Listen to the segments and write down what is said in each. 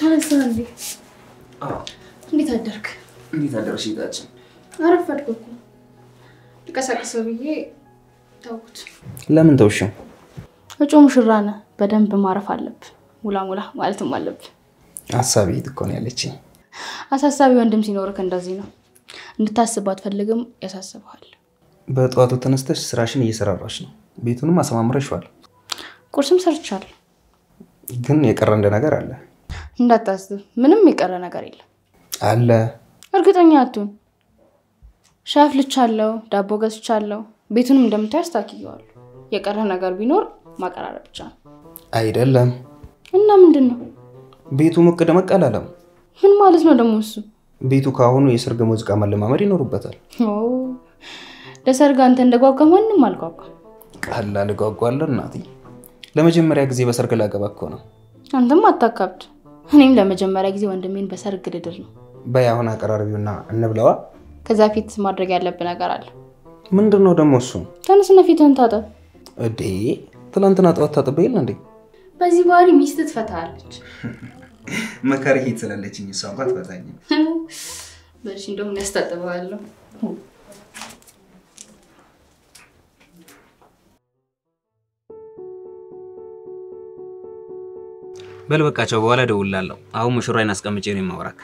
ተነሳ እንዴ? እንዴት አደርክ? እንዴት አደረሽ ጌታችን? አረፈድኩ እኮ ልቀሳቅሰው ብዬ ተውኩት። ለምን ተውሽው? እጩ ሙሽራ ነህ፣ በደንብ ማረፍ አለብህ። ሙላ ሙላ ማለትም አለብህ። ሀሳቢ እኮ ነው ያለችኝ። አሳሳቢ ወንድም ሲኖርክ እንደዚህ ነው። እንድታስብ አትፈልግም፣ ያሳስበሃል። በጠዋቱ ተነስተሽ ስራሽን እየሰራራሽ ነው። ቤቱንም አሰማምረሽዋል። ቁርስም ሰርቻለሁ። ግን የቀረ እንደ ነገር አለ እንዳታስብ፣ ምንም የቀረ ነገር የለም። አለ። እርግጠኛ አትሁን። ሻይ አፍልቻለሁ፣ ዳቦ ገዝቻለሁ። ቤቱንም እንደምታይ አስታክየዋለሁ። የቀረ ነገር ቢኖር ማቀራረብ ብቻ ነው። አይደለም እና ምንድን ነው? ቤቱ ሞቅ ደመቅ አላለም። ምን ማለት ነው ደግሞ እሱ? ቤቱ ከአሁኑ የሰርግ ሙዚቃ መለማመድ ይኖሩበታል። ኦ፣ ለሰርግ አንተ እንደጓጓ ማንም አልጓጓም። ቀላል እጓጓለሁ እናቴ። ለመጀመሪያ ጊዜ በሰርግ ላገባ እኮ ነው። አንተም አታካብድ። እኔም ለመጀመሪያ ጊዜ ወንድሜን በሰርግ ልድር ነው። በይ አሁን አቀራረቢውና እንብለዋ። ከዛ ፊት ማድረግ ያለብህ ነገር አለ። ምንድን ነው ደግሞ እሱ? ተነስና ፊትህን ታጠብ። እዴ ትላንትና ጠዋት ታጥቤ የለ እንዴ? በዚህ ባህሪ ሚስት ትፈታለች። መካሪ ሄት ስላለችኝ እሷ እንኳ ትፈታኝ። በልሽ እንደውም ያስታጥበዋለሁ። በል በቃቸው፣ በኋላ እደውልልሃለሁ። አሁን ሙሽራዬን አስቀምጬ ነው የማወራክ።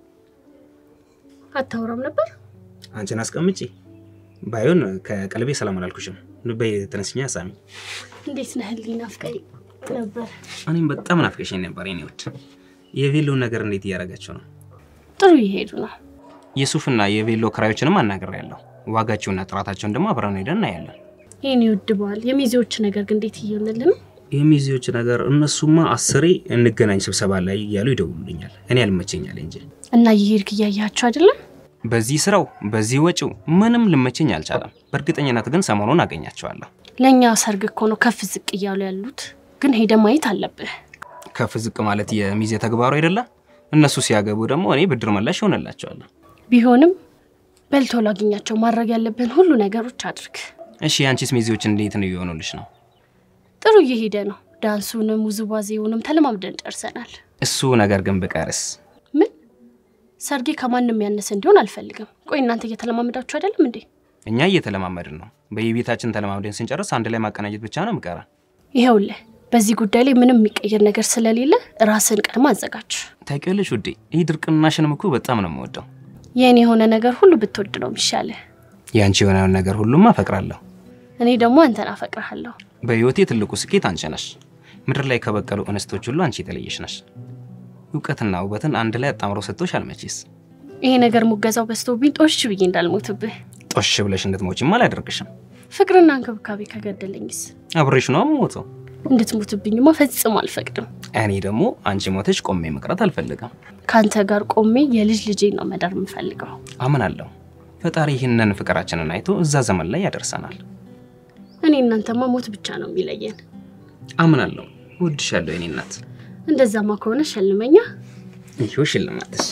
አታወራም ነበር? አንቺን አስቀምጬ ባይሆን ከቀልቤ ሰላም አላልኩሽም። በይ ተነስኛ ሳሚ። እንዴት ነህ? ህሊና ናፍቀኝ ነበር። እኔም በጣም ናፍቀሽኝ ነበር የኔ ውድ። የቬሎን ነገር እንዴት እያደረጋቸው ነው? ጥሩ እየሄዱ ነው። የሱፍና የቬሎ ክራዮችንም አናግሬያለሁ። ዋጋቸውና ጥራታቸውን ደግሞ አብረን ሄደን እናያለን። ይህን ይወድበዋል። የሚዜዎች ነገር ግን እንዴት እየሆነልን ነው? የሚዜዎች ነገር እነሱማ አስሬ እንገናኝ ስብሰባ ላይ እያሉ ይደውሉልኛል። እኔ ያልመቸኛል እንጂ እና እየሄድክ እያያቸው አይደለም? በዚህ ስራው በዚህ ወጪው ምንም ልመቸኝ አልቻለም። በእርግጠኝነት ግን ሰሞኑን አገኛቸዋለሁ። ለእኛ ሰርግ እኮ ነው ከፍ ዝቅ እያሉ ያሉት። ግን ሄደ ማየት አለብህ። ከፍ ዝቅ ማለት የሚዜ ተግባሩ አይደለ? እነሱ ሲያገቡ ደግሞ እኔ ብድር መላሽ ይሆንላቸዋለሁ። ቢሆንም በልቶ ላግኛቸው ማድረግ ያለብህን ሁሉ ነገሮች አድርግ። እሺ የአንቺስ ሚዜዎች እንዴት ነው እየሆኑልሽ ነው? ጥሩ እየሄደ ነው። ዳንሱንም ውዝዋዜውንም ተለማምደን ጨርሰናል። እሱ ነገር ግን ብቀርስ ምን ሰርጌ ከማንም ያነሰ እንዲሆን አልፈልግም። ቆይ እናንተ እየተለማመዳችሁ አይደለም እንዴ? እኛ እየተለማመድን ነው። በየቤታችን ተለማምደን ስንጨርስ አንድ ላይ ማቀናጀት ብቻ ነው ምቀራ። ይኸውልህ በዚህ ጉዳይ ላይ ምንም የሚቀየር ነገር ስለሌለ ራስን ቀድማ አዘጋጅ። ታውቂያለሽ ውዴ፣ ይህ ድርቅናሽንም እኮ በጣም ነው የምወደው። የእኔ የሆነ ነገር ሁሉ ብትወድ ነው የሚሻልህ። የአንቺ የሆነውን ነገር ሁሉም አፈቅራለሁ። እኔ ደግሞ አንተን አፈቅርሃለሁ። በህይወቴ ትልቁ ስኬት አንቺ ነሽ። ምድር ላይ ከበቀሉ እንስቶች ሁሉ አንቺ የተለየሽ ነሽ። እውቀትና ውበትን አንድ ላይ አጣምሮ ሰጥቶሽ አልመቼስ። ይሄ ነገር ሙገዛው በዝቶብኝ ጦሽ ብዬ እንዳልሞትብህ። ጦሽ ብለሽ እንድትሞቺም አላደርግሽም። ፍቅርና እንክብካቤ ከገደለኝስ አብሬሽ ነው የምሞተው። እንድትሞትብኝማ ፈጽሞ አልፈቅድም። እኔ ደግሞ አንቺ ሞተሽ ቆሜ መቅረት አልፈልግም። ከአንተ ጋር ቆሜ የልጅ ልጄን ነው መዳር የምፈልገው። አምናለሁ ፈጣሪ ይህንን ፍቅራችንን አይቶ እዛ ዘመን ላይ ያደርሰናል። እኔ እናንተማ ሞት ብቻ ነው የሚለየን። አምናለሁ። እወድሻለሁ የኔ እናት። እንደዛማ ከሆነ ሸልመኛ። ይኸው ሽልማትሽ።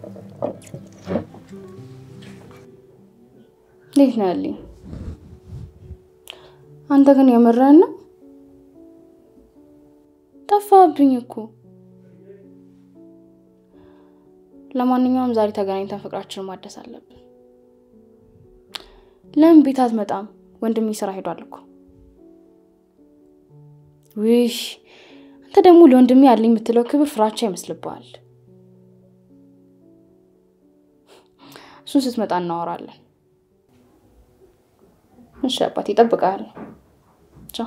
እንዴት ነው ያለኝ? አንተ ግን የምርህን ነው? ጠፋብኝ እኮ። ለማንኛውም ዛሬ ተገናኝተን ፍቅራችንን ማደስ አለብን። ለምን ቤት አትመጣም? ወንድሜ ስራ ሄዷል እኮ። ውይ አንተ ደግሞ ለወንድሜ ያለኝ የምትለው ክብር ፍራቻ ይመስልብሃል። እሱን ስትመጣ እናወራለን። እሺ አባቴ፣ እጠብቅሃለሁ። ቻው።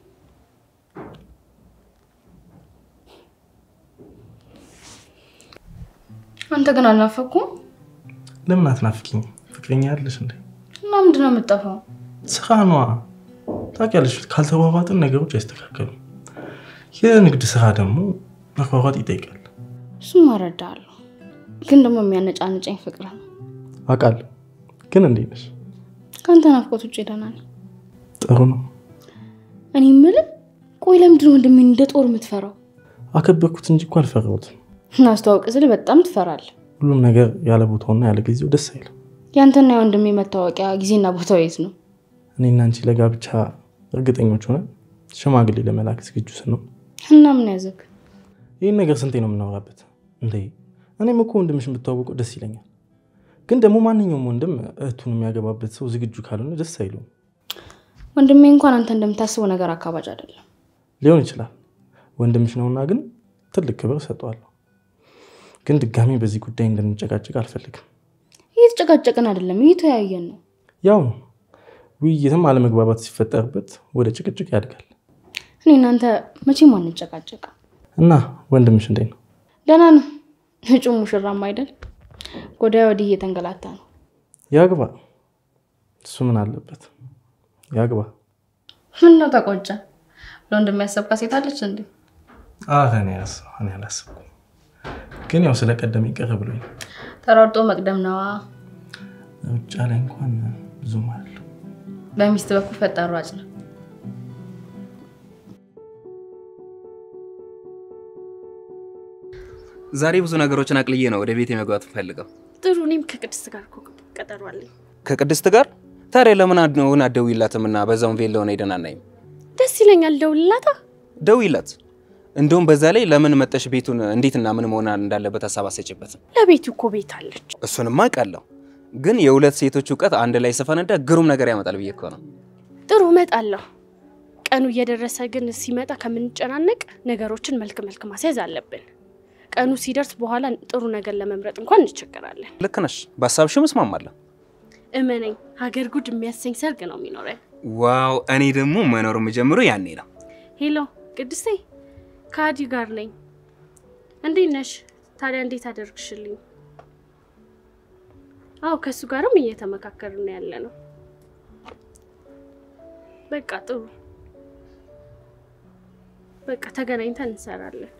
አንተ ግን አልናፈኩም? ለምን አትናፍቂኝ? ፍቅረኛ ያለሽ እንዴ? እና ምንድን ነው የምጠፋው? ስራ ነዋ። ታውቂያለሽ፣ ካልተሯሯጥን ነገሮች አይስተካከሉም። የንግድ ስራ ደግሞ መሯሯጥ ይጠይቃል። እሱም እረዳለሁ፣ ግን ደግሞ የሚያነጫንጨኝ ፍቅር ነው። አውቃለሁ፣ ግን እንዴት ነሽ? ከአንተ ናፍቆት ውጭ ደህና ነኝ። ጥሩ ነው። እኔ የምልህ ቆይ ለምንድን ነው ወንድሜን እንደ ጦር የምትፈራው? አከበርኩት እንጂ እኮ አልፈራሁትም። እናስተዋውቅ ስል በጣም ትፈራለህ። ሁሉም ነገር ያለ ቦታውና ያለ ጊዜው ደስ አይልም። ያንተና የወንድሜ መታወቂያ ጊዜና ቦታው የት ነው? እኔና አንቺ ለጋብቻ እርግጠኞች ሆነን ሽማግሌ ለመላክ ዝግጁ ስንሆን እና ምን ያዘግ? ይህን ነገር ስንቴ ነው የምናወራበት? እንዴ እኔም እኮ ወንድምሽን ብታወቀው ደስ ይለኛል። ግን ደግሞ ማንኛውም ወንድም እህቱን የሚያገባበት ሰው ዝግጁ ካልሆነ ደስ አይለውም። ወንድሜ እንኳን አንተ እንደምታስበው ነገር አካባጅ አይደለም። ሊሆን ይችላል ወንድምሽ ነውና፣ ግን ትልቅ ክብር እሰጠዋለሁ። ግን ድጋሚ በዚህ ጉዳይ እንድንጨቃጭቅ አልፈልግም። እየተጨቃጨቅን አይደለም፣ እየተወያየን ነው። ያው ነው ውይይትም አለመግባባት ሲፈጠርበት ወደ ጭቅጭቅ ያድጋል። እኔ እናንተ መቼም አንጨቃጨቅ። እና ወንድምሽ እንዴት ነው? ደህና ነው። እጩ ሙሽራም አይደል? ጎዳያ ወዲህ እየተንገላታ ነው። ያግባ። እሱ ምን አለበት? ያግባ። ምን ነው ተቆጨ? ለወንድም ያሰብካ ሴት አለች እንዴ? እኔ አላሰብኩም፣ ግን ያው ስለቀደም ይቀር ብሎኝ ተሯርጦ መቅደም ነዋ። ውጫ ላይ እንኳን ብዙም አለው። በሚስት በኩል ፈጣን ሯጭ ነው። ዛሬ ብዙ ነገሮችን አቅልዬ ነው ወደ ቤት የመግባት ፈልገው። ጥሩ። እኔም ከቅድስት ጋር እኮ ቀጠሮ አለኝ። ከቅድስት ጋር ታዲያ ለምን አድነውን አትደውይላትም እና በዛውን ቬል ለሆነ ሄደን አናይም? ደስ ይለኛል። ደውልላታ። ደውይላት። እንደውም በዛ ላይ ለምን መጠሽ ቤቱን እንዴትና ምን መሆን እንዳለበት ሀሳብ አሰጭበትም። ለቤቱ እኮ ቤት አለች። እሱንማ አውቃለሁ፣ ግን የሁለት ሴቶች እውቀት አንድ ላይ ስፈነዳ ግሩም ነገር ያመጣል ብዬ እኮ ነው። ጥሩ እመጣለሁ። ቀኑ እየደረሰ ግን ሲመጣ ከምንጨናነቅ ነገሮችን መልክ መልክ ማስያዝ አለብን። ቀኑ ሲደርስ በኋላ ጥሩ ነገር ለመምረጥ እንኳን እንቸገራለን። ልክ ነሽ፣ በሀሳብሽም እስማማለሁ። እመነኝ፣ ሀገር ጉድ የሚያሰኝ ሰርግ ነው የሚኖረን። ዋው! እኔ ደግሞ መኖር የምጀምረው ያኔ ነው። ሄሎ ቅድስቴ፣ ከአዲ ጋር ነኝ። እንዴት ነሽ? ታዲያ እንዴት አደርግሽልኝ? አዎ ከእሱ ጋርም እየተመካከርን ያለ ነው። በቃ ጥሩ፣ በቃ ተገናኝተን እንሰራለን።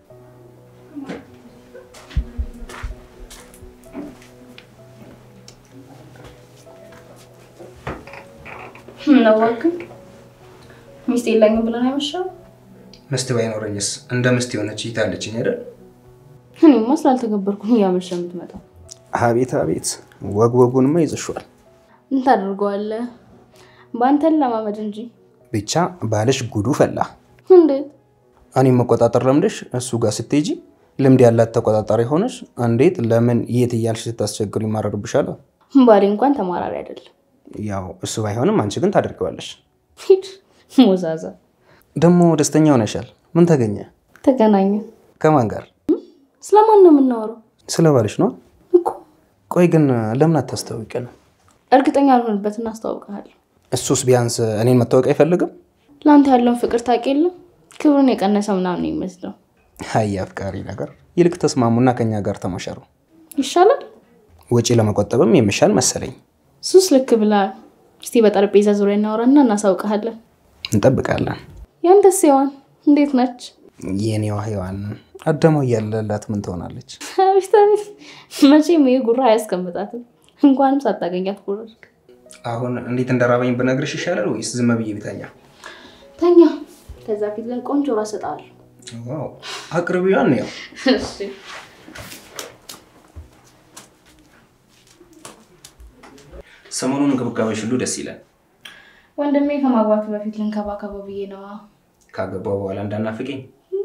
ምነው እባክህ ሚስት የለኝም ብለን አይመሻው? ምስት ባይኖረኝስ እንደ ምስት የሆነች ይታለችኝ አይደል? እኔማ ስላልተገበርኩኝ እያመሸ የምትመጣው አቤት አቤት፣ ወግ ወጉንማ ይዘሽዋል። ምን ታደርገዋለህ? በአንተን ለማመድ እንጂ። ብቻ ባልሽ ጉዱ ፈላ። እንዴት? እኔም መቆጣጠር ለምደሽ እሱ ጋር ስትሄጂ ልምድ ያላት ተቆጣጣሪ ሆነሽ እንዴት ለምን የት እያልሽ ስታስቸግሩ ይማረርብሻል። ባሌ እንኳን ተማራሪ አይደለም። ያው እሱ ባይሆንም አንቺ ግን ታደርገዋለሽ። ሂድ ሞዛዛ። ደግሞ ደስተኛ ሆነሻል። ምን ተገኘ? ተገናኘ። ከማን ጋር? ስለማን ነው የምናወራው? ስለ ባልሽ ነው እኮ ቆይ ግን ለምን አታስተዋውቀን? እርግጠኛ ያልሆንበት እናስተዋውቀሃለሁ። እሱስ ቢያንስ እኔን መታወቅ አይፈልግም? ለአንተ ያለውን ፍቅር ታውቅ የለም ክብሩን የቀነሰ ምናምን ነው የሚመስለው። አይ አፍቃሪ ነገር። ይልቅ ተስማሙና ከኛ ጋር ተሞሸሩ። ይሻላል። ወጪ ለመቆጠብም የሚሻል መሰለኝ። ሱስ ልክ ብለሃል። እስቲ በጠረጴዛ ዙሪያ እናወራና እናሳውቀሃለን። እንጠብቃለን። ያንተስ ሔዋን እንዴት ነች? የኔዋ ሔዋን አዳማው እያለላት ምን ትሆናለች? አቤት አቤት፣ መቼም ይህ ጉራ አያስቀምጣትም። እንኳንም ሳታገኛት ጉረድክ። አሁን እንዴት እንደራበኝ ብነግርሽ ይሻላል ወይስ ዝም ብዬ ቤተኛ? ተኛ። ከዛ ፊት ግን ቆንጆ ራስ እሰጥሃለሁ። ዋው አቅርቢዋን ያው እሺ። ሰሞኑን እንክብካቤሽ ሁሉ ደስ ይላል። ወንድሜ ከማግባቱ በፊት ልንከባከበው ብዬ ነዋ። ካገባው በኋላ እንዳናፍቀኝ።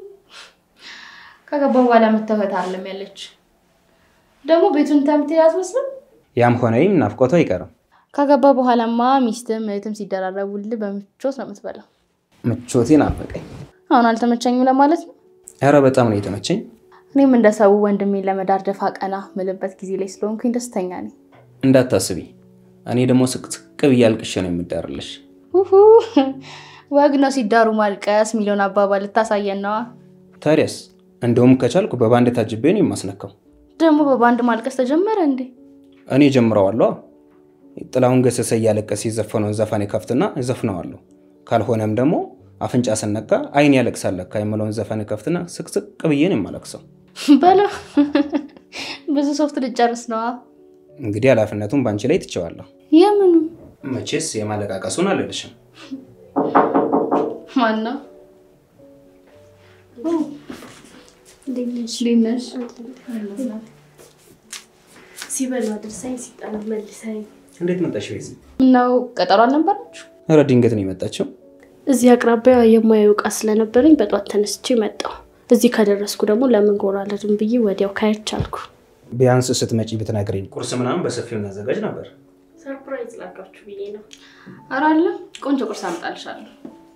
ከገባው በኋላ የምትተውት አለም ያለች ደግሞ ቤቱን ተምትሄድ አትመስልም። ያም ሆነ ይህም ናፍቆቱ አይቀርም። ካገባ በኋላማ ሚስትም እህትም ሲደራረቡልህ በምቾት ነው የምትበላው። ምቾቴ ናፈቀኝ። አሁን አልተመቸኝም ለማለት ነው። ኧረ በጣም ነው የተመቸኝ። እኔም እንደ ሰው ወንድሜን ለመዳር ደፋ ቀና ምልበት ጊዜ ላይ ስለሆንኩኝ ደስተኛ ነኝ። እንዳታስቢ፣ እኔ ደግሞ ስቅስቅ ብዬ አልቅሼ ነው የምዳርልሽ። ውሁ ወግ ነው ሲዳሩ ማልቀስ የሚለውን አባባል ልታሳየን ነዋ። ታዲያስ እንደውም ከቻልኩ በባንድ ታጅቤ ነው የማስነካው። ደግሞ በባንድ ማልቀስ ተጀመረ እንዴ? እኔ ጀምረዋለሁ። ጥላሁን ገሰሰ እያለቀሰ የዘፈነውን ዘፈን ከፍትና ዘፍነዋለሁ። ካልሆነም ደግሞ አፍንጫ ስነካ አይን ያለቅሳል ለካ የምለውን ዘፈን ከፍትና ስቅስቅ ብዬ ነው የማለቅሰው። በለው ብዙ ሶፍት ልጨርስ ነዋ። እንግዲህ ኃላፊነቱን በአንቺ ላይ ትቼዋለሁ። የምኑ መቼስ የማለቃቀሱን አልልሽም። ማን ነው? እንዴት ነሽ? እንዴት ነሽ? ሲበሉ አድርሰኝ፣ ሲጠሩ መልሰኝ። እንዴት መጣሽ ቤዚ? ምነው ቀጠሮ አልነበራችሁ? ኧረ ድንገት ነው የመጣችው። እዚህ አቅራቢያ የማየው እቃ ስለነበረኝ በጧት ተነስቼ መጣሁ። እዚህ ከደረስኩ ደግሞ ለምን ጎራ አልሄድም ብዬ ወዲያው ካየች አልኩ። ቢያንስ ስትመጪ ብትነግሪኝ ቁርስ ምናምን በሰፊው እናዘጋጅ ነበር። ሰርፕራይዝ ላጋችሁ ብዬ ነው። ኧረ አለ ቆንጆ ቁርስ አምጣልሻለሁ።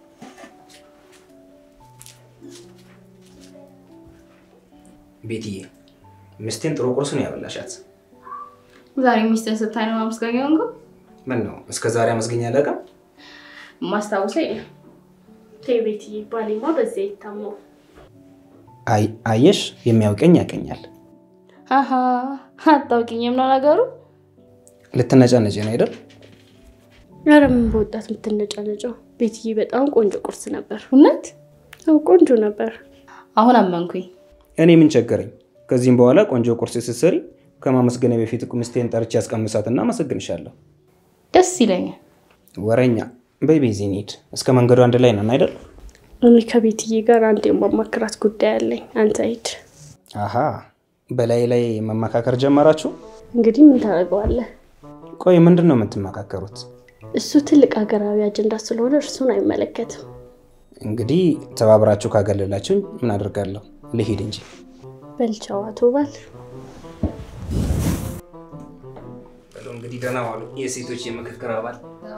ቤትዬ ሚስቴን ጥሩ ቁርስ ነው ያበላሻት። ዛሬ ሚስትን ስታይ ነው ማመስገኛ እንጎ ምን ነው እስከ ዛሬ አመስገኛ አላውቅም። ማስታወሰ የለም። ተይ ቤትዬ፣ ባሌማ በዚያ ይታማው። አይ አየሽ፣ የሚያውቀኝ ያውቀኛል። አሀ አታውቂኝም ነው ነገሩ። ልትነጫነጭ ነው አይደል? ኧረ ምን በወጣት የምትነጫነጨው? ቤትዬ በጣም ቆንጆ ቁርስ ነበር። እውነት አዎ ቆንጆ ነበር። አሁን አመንኩኝ። እኔ ምን ቸገረኝ። ከዚህም በኋላ ቆንጆ ቁርስ ስትሰሪ ከማመስገን በፊት ሚስቴን ጠርቼ ያስቀምሳትና አመሰግንሻለሁ። ደስ ይለኛል። ወረኛ በይ ቤዚ እንሂድ። እስከ መንገዱ አንድ ላይ ነን አይደል? እኔ ከቤትዬ ጋር አንድ የማማክራት ጉዳይ አለኝ። አንተ ሂድ። አሀ በላይ ላይ መመካከር ጀመራችሁ? እንግዲህ ምን ታደርገዋለህ? ቆይ ምንድን ነው የምትመካከሩት? እሱ ትልቅ ሀገራዊ አጀንዳ ስለሆነ እርሱን አይመለከትም። እንግዲህ ተባብራችሁ ካገለላችሁኝ ምን አድርጋለሁ? ልሂድ እንጂ በልቻው አቶ ባል እንግዲህ ደህና ዋሉ የሴቶች የምክክር አባል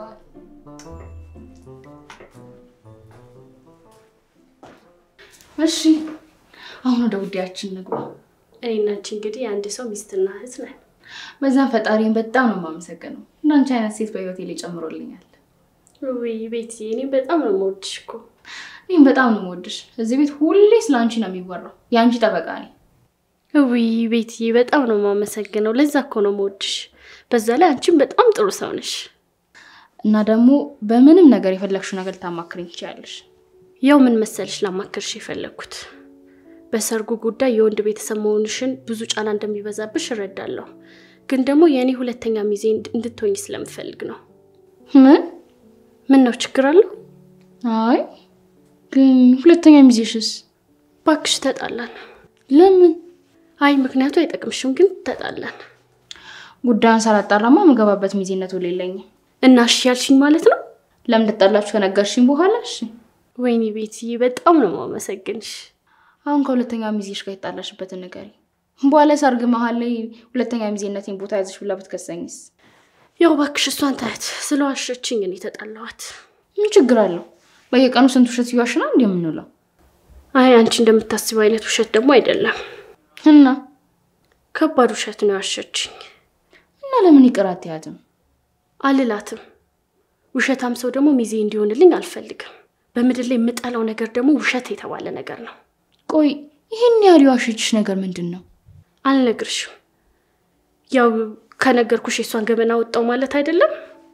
እሺ አሁን ወደ ጉዳያችን ንግባ። እኔና አንቺ እንግዲህ የአንድ ሰው ሚስትና እህት ነን። በዛም ፈጣሪን በጣም ነው የማመሰግነው። እንዳንቺ አይነት ሴት በህይወቴ ላይ ጨምሮልኛል። ውይ ቤትዬ፣ እኔ በጣም ነው የምወድሽ እኮ። እኔም በጣም ነው የምወድሽ። እዚህ ቤት ሁሌ ስለ አንቺ ነው የሚወራው። የአንቺ ጠበቃ ነኝ። ውይ ቤትዬ፣ በጣም ነው የማመሰግነው። ለዛ እኮ ነው የምወድሽ። በዛ ላይ አንቺም በጣም ጥሩ ሰው ነሽ። እና ደግሞ በምንም ነገር የፈለግሽው ነገር ልታማክረኝ ትችያለሽ። ያው ምን መሰልሽ ላማክርሽ የፈለግኩት በሰርጉ ጉዳይ የወንድ ቤተሰብ መሆንሽን ብዙ ጫና እንደሚበዛብሽ እረዳለሁ። ግን ደግሞ የእኔ ሁለተኛ ሚዜ እንድትሆኝ ስለምፈልግ ነው። ምን ምን ነው ችግር አለው? አይ ግን ሁለተኛ ሚዜሽስ? ባክሽ ተጣላን። ለምን? አይ ምክንያቱ አይጠቅምሽም፣ ግን ተጣላን ጉዳዩን ሳላጣራማ የምገባበት ሚዜነት ውል የለኝም። እና እሺ ያልሽኝ ማለት ነው? ለምን ልጣላችሁ ከነገርሽኝ በኋላ እሺ። ወይኔ ቤትዬ በጣም ነው የማመሰግንሽ። አሁን ከሁለተኛ ሚዜሽ ጋር የጣላሽበትን ንገሪኝ። በኋላ ሰርግ መሀል ላይ ሁለተኛ ሚዜነቴን ቦታ ያዘሽ ብላ ብትከሰኝስ? ያው ባክሽ እሷን ታያት ስለዋሸችኝ እኔ ተጣላኋት። ምን ችግር አለው? በየቀኑ ስንት ውሸት እየዋሽና እንዲ የምንውለው? አይ አንቺ እንደምታስበው አይነት ውሸት ደግሞ አይደለም። እና ከባድ ውሸት ነው ያሸችኝ። እና ለምን ይቅር አትያትም? አልላትም። ውሸታም ሰው ደግሞ ሚዜ እንዲሆንልኝ አልፈልግም። በምድር ላይ የምጠላው ነገር ደግሞ ውሸት የተባለ ነገር ነው። ቆይ ይህን ያህል የዋሸችሽ ነገር ምንድን ነው? አልነግርሽም። ያው ከነገርኩሽ የሷን ገበና ወጣው ማለት አይደለም።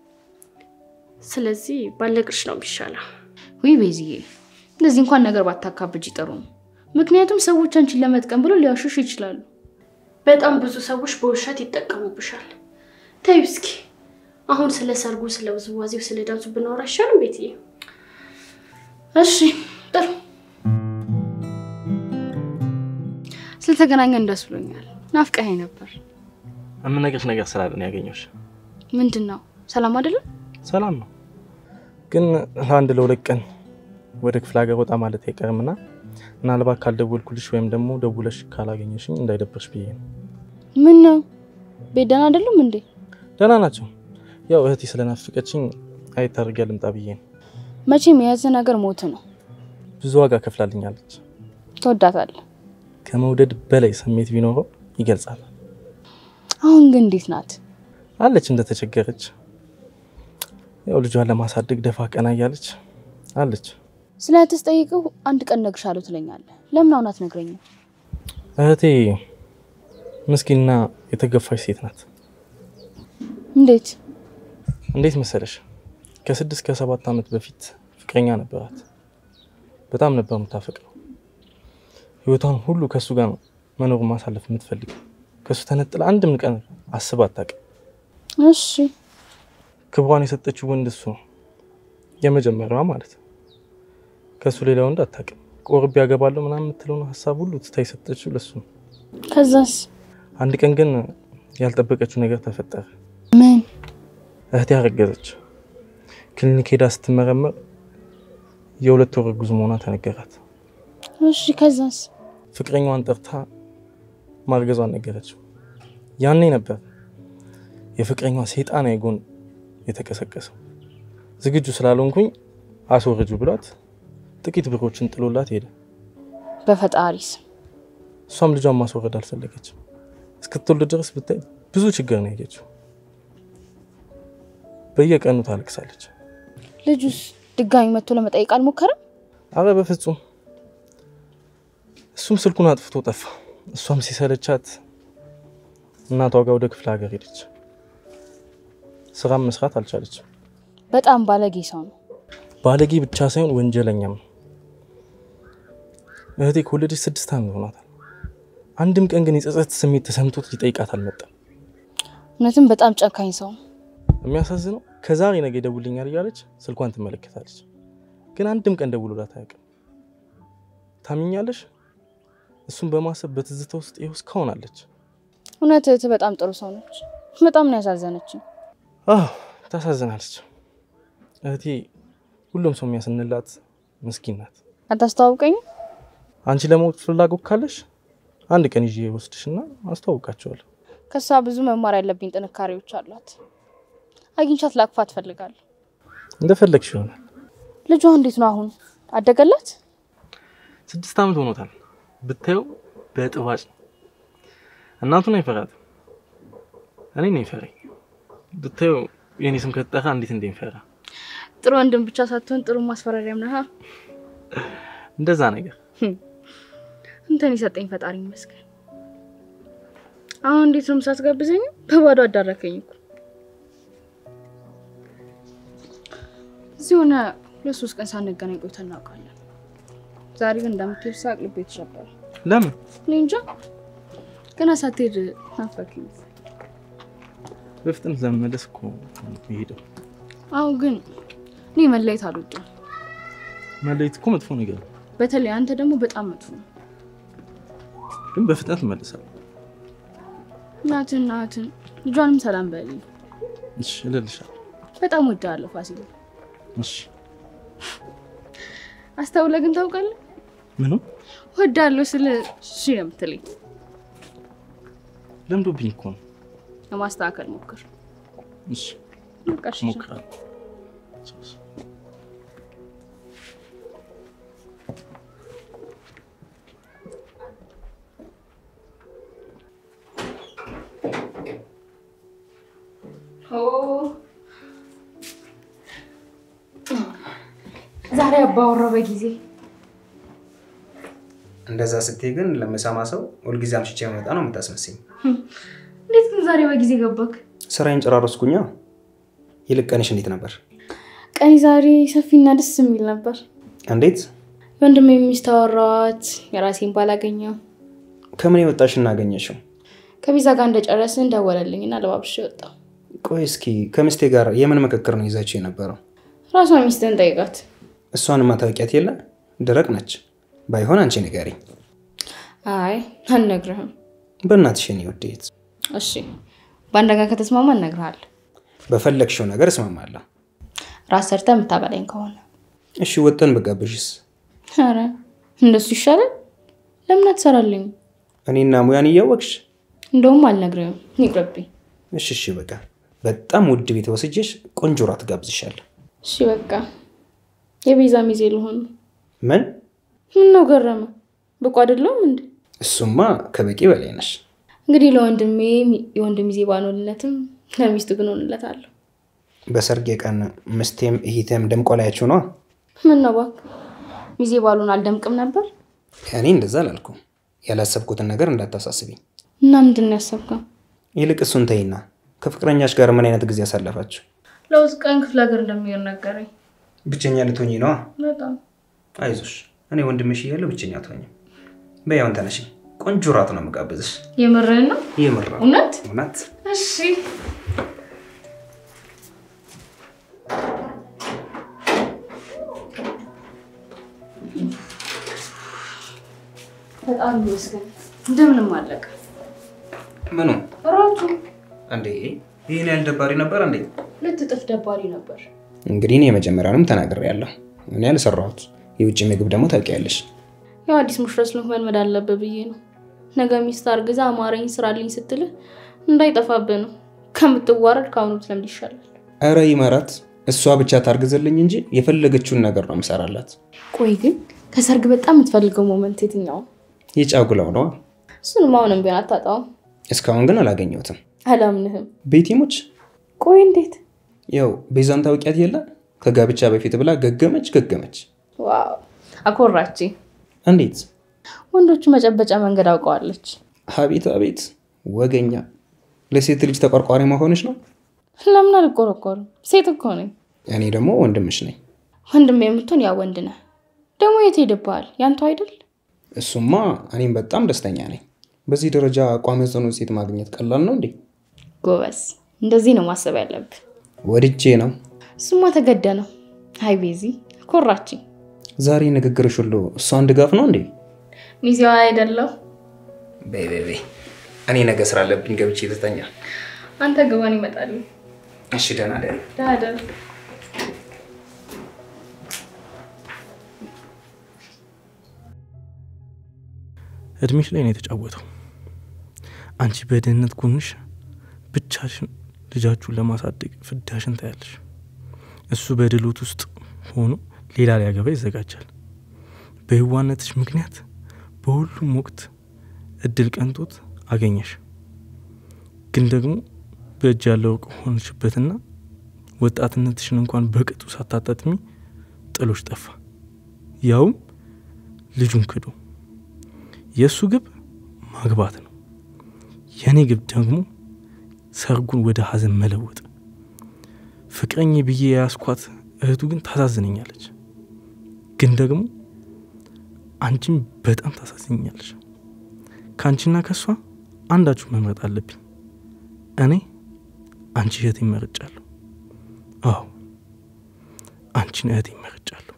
ስለዚህ ባልነግርሽ ነው የሚሻለው። ውይ ቤዝዬ፣ እንደዚህ እንኳን ነገር ባታካብጅ ጥሩ ነው። ምክንያቱም ሰዎች አንቺን ለመጥቀም ብለው ሊያሹሽ ይችላሉ። በጣም ብዙ ሰዎች በውሸት ይጠቀሙብሻል። ተይው እስኪ አሁን ስለ ሰርጉ፣ ስለ ውዝዋዜው፣ ስለ ዳንሱ ብናወራ አይሻልም ቤትዬ? እሺ ጥሩ። ስለተገናኘን ደስ ብሎኛል። ናፍቀኸኝ ነበር። የምነግርሽ ነገር ስላለ ነው ያገኘሁሽ። ምንድን ነው? ሰላም አይደለም? ሰላም ነው፣ ግን ለአንድ ለሁለት ቀን ወደ ክፍለ ሀገር ወጣ ማለት አይቀርምና ምናልባት ካልደወልኩልሽ ወይም ደግሞ ደውለሽ ካላገኘሽኝ እንዳይደብርሽ ብዬ ነው። ምን ነው? ቤት ደህና አይደሉም እንዴ? ደህና ናቸው። ያው እህቴ ስለናፍቀችኝ አየት አድርጌ ልምጣ ብዬ ነው። መቼም የያዘ ነገር ሞት ነው። ብዙ ዋጋ ከፍላልኛለች። ትወዳታለህ? ከመውደድ በላይ ስሜት ቢኖረው ይገልጻል። አሁን ግን እንዴት ናት? አለች እንደተቸገረች። ያው ልጇን ለማሳደግ ደፋ ቀና እያለች አለች። ስለ እህትህ ስጠይቅህ አንድ ቀን እነግርሻለሁ ትለኛለህ። ለምን አሁን አትነግረኝም? እህቴ ምስኪንና የተገፋች ሴት ናት። እንዴት? እንዴት መሰለሽ ከስድስት ከሰባት ዓመት በፊት ፍቅረኛ ነበራት። በጣም ነበር የምታፈቅረው። ህይወቷን ሁሉ ከእሱ ጋር ነው መኖር ማሳለፍ የምትፈልገው። ከእሱ ተነጥላ አንድም ቀን አስባ አታውቅም። እሺ ክብሯን የሰጠችው ወንድ እሱ ነው፣ የመጀመሪያዋ ማለት ነው። ከእሱ ሌላ ወንድ አታውቅም። ቆርቤ ያገባለሁ ምናምን የምትለውን ሀሳብ ሁሉ ትታ የሰጠችው ለሱ ነው። ከዛስ? አንድ ቀን ግን ያልጠበቀችው ነገር ተፈጠረ። ምን? እህቴ ያረገዘች። ክሊኒክ ሄዳ ስትመረመር የሁለት ወር እርጉዝ መሆኗ ተነገራት። እሺ ከዛስ? ፍቅረኛዋን ጠርታ ማርገዟን ነገረችው። ያኔ ነበር የፍቅረኛዋ ሰይጣናዊ ጎን የተቀሰቀሰው። ዝግጁ ስላልሆንኩኝ አስወርጁ ብሏት ጥቂት ብሮችን ጥሎላት ሄደ። በፈጣሪስ እሷም ልጇን ማስወረድ አልፈለገችም። እስክትወልድ ድረስ ብታይ ብዙ ችግር ነው ያየችው። በየቀኑ ታለቅሳለች። ልጁስ ድጋሚ መጥቶ ለመጠየቅ አልሞከረም? አረ በፍጹም እሱም ስልኩን አጥፍቶ ጠፋ። እሷም ሲሰለቻት እናቷ ጋር ወደ ክፍለ ሀገር ሄደች። ስራም መስራት አልቻለችም። በጣም ባለጌ ሰው ነው። ባለጌ ብቻ ሳይሆን ወንጀለኛም ነው። እህቴ ከወለደች ስድስት ዓመት ሆኗታል። አንድም ቀን ግን የጸጸት ስሜት ተሰምቶት ሊጠይቃት አልመጣም። እውነትም በጣም ጨካኝ ሰው። የሚያሳዝነው ከዛሬ ነገ ይደውልኛል እያለች ስልኳን ትመለከታለች፣ ግን አንድም ቀን ደውሎላት አያውቅም። ታምኛለሽ? እሱን በማሰብ በትዝታ ውስጥ ይኸው እስካሁን አለች። እውነት እህትህ በጣም ጥሩ ሰው ነች። በጣም ነው ያሳዘነችኝ። አዎ ታሳዝናለች። እህቴ ሁሉም ሰው የሚያስንላት ምስኪን ናት። አታስተዋውቀኝም? አንቺ ለማወቅ ፍላጎት ካለሽ አንድ ቀን ይዤ ወስድሽና አስተዋውቃቸዋለሁ። ከሷ ብዙ መማር ያለብኝ ጥንካሬዎች አሏት። አግኝቻት ላቅፋ ትፈልጋለሁ። እንደፈለግሽ ይሆናል። ልጇ እንዴት ነው አሁን? አደገላት? ስድስት ዓመት ሆኖታል። ብታየው በጥባጭ ነው። እናቱን አይፈራትም። እኔ ነው ይፈራኝ። ብታየው የኔ ስም ከተጠራ እንዴት እንደሚፈራ ጥሩ ወንድም ብቻ ሳትሆን ጥሩ ማስፈራሪያም ነህ። እንደዛ ነገር እንትን የሰጠኝ ፈጣሪ ይመስገን። አሁን እንዴት ነው ምሳት ጋብዘኝ? በባዶ አዳረከኝ እኮ። እዚህ ሆነ ሁለት ሶስት ቀን ሳንገናኝ ቆይተን እናውቃለን። ዛሬ ግን እንደምትሄድ ሳቅ ልቤ ተሸበረ። ለምን እኔ እንጃ ገና ሳትሄድ ናፈቀኝ። በፍጥነት ለመመለስ እኮ የሄደው አሁን ግን እኔ መለየት አልወድም። መለየት እኮ መጥፎ ነገር ነው፣ በተለይ አንተ ደግሞ በጣም መጥፎ ነው። ግን በፍጥነት እመለሳለሁ። እናትን እናትን ልጇንም ሰላም በልኝ። እሺ እልልሻለሁ። በጣም ወዳለሁ ፋሲል። እሺ አስተውለህ ግን ታውቃለህ ምንም ወዳለሁ ስል እሺ ነው የምትለኝ። ለምዶብኝ እኮ ነው። ለማስተካከል ሞክር። እሺ በቃ እሺ። እሞክራለሁ። ዛሬ አባወራው በጊዜ እንደዛ ስትይ ግን ለምሰማ ሰው ሁልጊዜ አምሽቼ መጣ ነው የምታስመስኝ። እንዴት ግን ዛሬ በጊዜ ገባክ? ስራዬን ጨራረስኩኛ። ይልቅ ቀንሽ እንዴት ነበር? ቀኒ ዛሬ ሰፊና ደስ የሚል ነበር። እንዴት? ወንድሜ ሚስት አወራኋት፣ የራሴን ባላገኘው ከምን የወጣሽ እናገኘሽው? ከቪዛ ጋር እንደጨረስን ደወለልኝና ለባብሽ ወጣው። ቆይ እስኪ ከምስቴ ጋር የምን ምክክር ነው ይዛችሁ የነበረው? ራሷ ሚስትን ጠይቃት። እሷንማ ታውቂያት የለ ደረቅ ነች። ባይሆን አንቺ ንገሪኝ። አይ አልነግርህም። በእናትሽ የኔ ውዴት፣ እሺ በአንድ ነገር ከተስማማ እነግርሃለሁ። በፈለግሽው ነገር እስማማለሁ። ራስ ሰርተ የምታበላኝ ከሆነ እሺ ወጠን ብጋብዥስ? ኧረ እንደሱ ይሻላል። ለምን አትሰራልኝ? እኔና ሙያን እያወቅሽ እንደውም አልነግርህም፣ ይቅርብኝ። እሺ እሺ፣ በቃ በጣም ውድ ቤት ወስጄሽ ቆንጆ ራት ጋብዝሻለሁ። እሺ በቃ የቤዛ ሚዜ ልሆን። ምን? ምን ነው ገረመ? ብቁ አይደለሁም እንዴ? እሱማ ከበቂ በላይ ነሽ። እንግዲህ ለወንድሜ የወንድም ሚዜ ባልሆንለትም ለሚስቱ ግን ሆንለታለሁ። በሰርጌ ቀን ምስቴም እህቴም ደምቆ ላያችሁ ነዋ። ምን ነው እባክህ ሚዜ ባልሆን አልደምቅም ነበር? እኔ እንደዛ አላልኩም። ያላሰብኩትን ነገር እንዳታሳስቢኝ። እና ምንድን ነው ያሰብከው? ይልቅ እሱን ተይና ከፍቅረኛሽ ጋር ምን አይነት ጊዜ ያሳለፋችሁ? ለውጥ ቀን ክፍለ ሀገር እንደሚሄድ ነገረኝ። ብቸኛ ልትሆኚ ነዋ። በጣም አይዞሽ፣ እኔ ወንድምሽ እያለሁ ብቸኛ አትሆኝም። በያውን ተነሽ፣ ቆንጆ ራት ነው የምጋብዝሽ። የምርህን ነው? የምር ነው። እውነት? እውነት እሺ በጣም ይመስገን እንደምንም አለቀ። ምኑ ራቱ እንዴ? ይህን ያህል ደባሪ ነበር እንዴ? ሁለት እጥፍ ደባሪ ነበር። እንግዲህ እኔ የመጀመሪያውንም ተናግሬያለሁ። እኔ ያልሰራሁት የውጭ ምግብ ደግሞ ታውቂያለሽ። ያው አዲስ ሙሽራ ስለሆንክ መልመድ አለብህ ብዬ ነው። ነገ ሚስት አርግዛ አማረኝ ስራልኝ ስትልህ እንዳይጠፋብህ ነው። ከምትዋረድ ከአሁኑ ብትለምድ ይሻላል። እረ ይመራት፣ እሷ ብቻ ታርግዝልኝ እንጂ የፈለገችውን ነገር ነው ምሰራላት። ቆይ ግን ከሰርግ በጣም የምትፈልገው ሞመንት የትኛው? የጫጉላው ነዋ። እሱንም አሁንም ቢሆን አታጣውም። እስካሁን ግን አላገኘሁትም። አላምንህም። ቤቲሞች ቆይ እንዴት? ያው ቤዛን ታውቂያት የለ ከጋብቻ በፊት ብላ ገገመች ገገመች። ዋው አኮራች። እንዴት ወንዶቹ መጨበጫ መንገድ አውቀዋለች። አቤት አቤት ወገኛ። ለሴት ልጅ ተቆርቋሪ መሆንሽ ነው። ለምን አልቆረቆርም? ሴት እኮ ነኝ። እኔ ደግሞ ወንድምሽ ነኝ። ወንድም የምትሆን ያ ወንድ ነህ። ደግሞ የት ሄድብሃል? ያንተው አይደል? እሱማ እኔም በጣም ደስተኛ ነኝ። በዚህ ደረጃ አቋም የሆነ ሴት ማግኘት ቀላል ነው እንዴ? ጎበዝ፣ እንደዚህ ነው ማሰብ ያለብህ። ወድጄ ነው። እሱማ ተገደ ነው። አይ ቤዚ ኮራችኝ። ዛሬ ንግግርሽ ሁሉ እሷን ድጋፍ ነው እንዴ? ሚዜዋ አይደለሁ። በይ በይ በይ፣ እኔ ነገ ስራ አለብኝ ገብቼ ልተኛ። አንተ ግባን ይመጣሉ። እሺ ደህና ደሪ። ዳደር እድሜሽ ላይ ነው የተጫወተው። አንቺ በድህነት ጎንሽ ብቻሽን ልጃችሁን ለማሳደግ ፍዳሽን ታያለሽ። እሱ በድሎት ውስጥ ሆኖ ሌላ ሊያገባ ይዘጋጃል። በህዋነትሽ ምክንያት በሁሉም ወቅት እድል ቀንቶት አገኘሽ። ግን ደግሞ በእጅ ያለው ወርቅ ሆንሽበትና ወጣትነትሽን እንኳን በቅጡ ሳታጣጥሚ ጥሎሽ ጠፋ። ያውም ልጁን ክዶ። የእሱ ግብ ማግባት ነው። የእኔ ግብ ደግሞ ሰርጉን ወደ ሀዘን መለወጥ። ፍቅረኝ ብዬ የያዝኳት እህቱ ግን ታሳዝነኛለች። ግን ደግሞ አንቺም በጣም ታሳዝኛለች። ከአንቺና ከእሷ አንዳችሁ መምረጥ አለብኝ። እኔ አንቺ እህቴ መርጫለሁ። አዎ አንቺን እህቴ መርጫለሁ።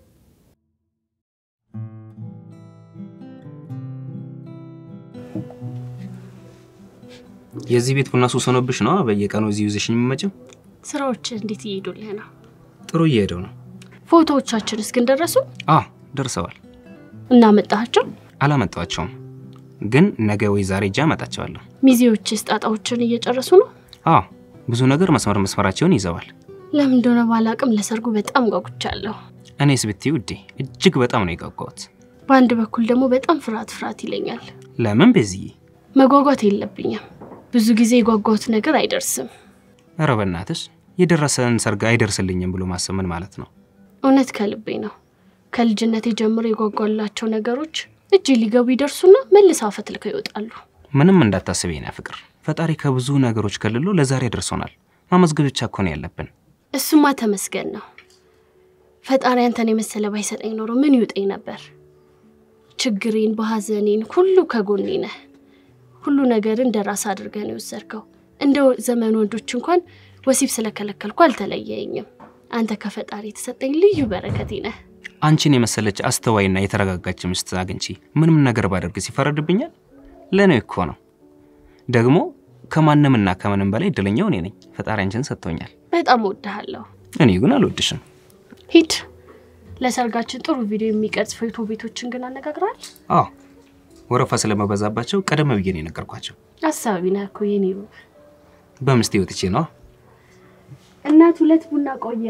የዚህ ቤት ቡና ሱስ ሆኖብሽ ነው በየቀኑ እዚህ ይዘሽ የሚመጭው? ስራዎች እንዴት እየሄዱልህ ነው? ጥሩ እየሄደው ነው። ፎቶዎቻችንስ ግን ደረሱ? አዎ ደርሰዋል። እና መጣሃቸው? አላመጣቸውም፣ ግን ነገ ወይ ዛሬ እጃ አመጣቸዋለሁ። ሚዜዎችስ ጣጣዎችን እየጨረሱ ነው? አዎ ብዙ ነገር መስመር መስመራቸውን ይዘዋል። ለምን እንደሆነ ባላቅም ለሰርጉ በጣም ጓጉቻለሁ። እኔስ ብትይ ውዴ እጅግ በጣም ነው የጓጓሁት። በአንድ በኩል ደግሞ በጣም ፍርሃት ፍርሃት ይለኛል። ለምን ቤዝዬ? መጓጓት የለብኝም። ብዙ ጊዜ የጓጓሁት ነገር አይደርስም። ኧረ በእናትሽ የደረሰን ሰርግ አይደርስልኝም ብሎ ማሰብ ምን ማለት ነው? እውነት ከልቤ ነው። ከልጅነቴ ጀምሮ የጓጓላቸው ነገሮች እጅ ሊገቡ ይደርሱና መልሰው አፈትልከው ይወጣሉ። ምንም እንዳታስብ የኔ ፍቅር፣ ፈጣሪ ከብዙ ነገሮች ከልሎ ለዛሬ ደርሶናል። ማመስገን ብቻ እኮ ነው ያለብን። እሱማ ተመስገን ነው። ፈጣሪ አንተን የመሰለ ባይሰጠኝ ኖሮ ምን ይውጠኝ ነበር? ችግሬን በሐዘኔን ሁሉ ከጎኔ ነህ። ሁሉ ነገርን እንደ ራስ አድርገህ ነው የወሰድከው። እንደ ዘመን ወንዶች እንኳን ወሲብ ስለከለከልኩ አልተለየኝም። አንተ ከፈጣሪ የተሰጠኝ ልዩ በረከቴ ነህ። አንቺን የመሰለች አስተዋይና የተረጋጋች ሚስት አግኝቼ ምንም ነገር ባደርግ ሲፈረድብኛል? ለእኔ እኮ ነው። ደግሞ ከማንምና ከምንም በላይ እድለኛው እኔ ነኝ። ፈጣሪ አንቺን ሰጥቶኛል። በጣም እወድሃለሁ። እኔ ግን አልወድሽም። ሂድ። ለሰርጋችን ጥሩ ቪዲዮ የሚቀርጽ ፎቶ ቤቶችን ግን አነጋግረሃል? አዎ ወረፋ ስለመበዛባቸው ቀደም ብዬ ነው የነገርኳቸው። አሳቢ ነህ እኮ የኔ ውብ። በምስቴ ወጥቼ ነው እናት ሁለት ቡና ቆየ።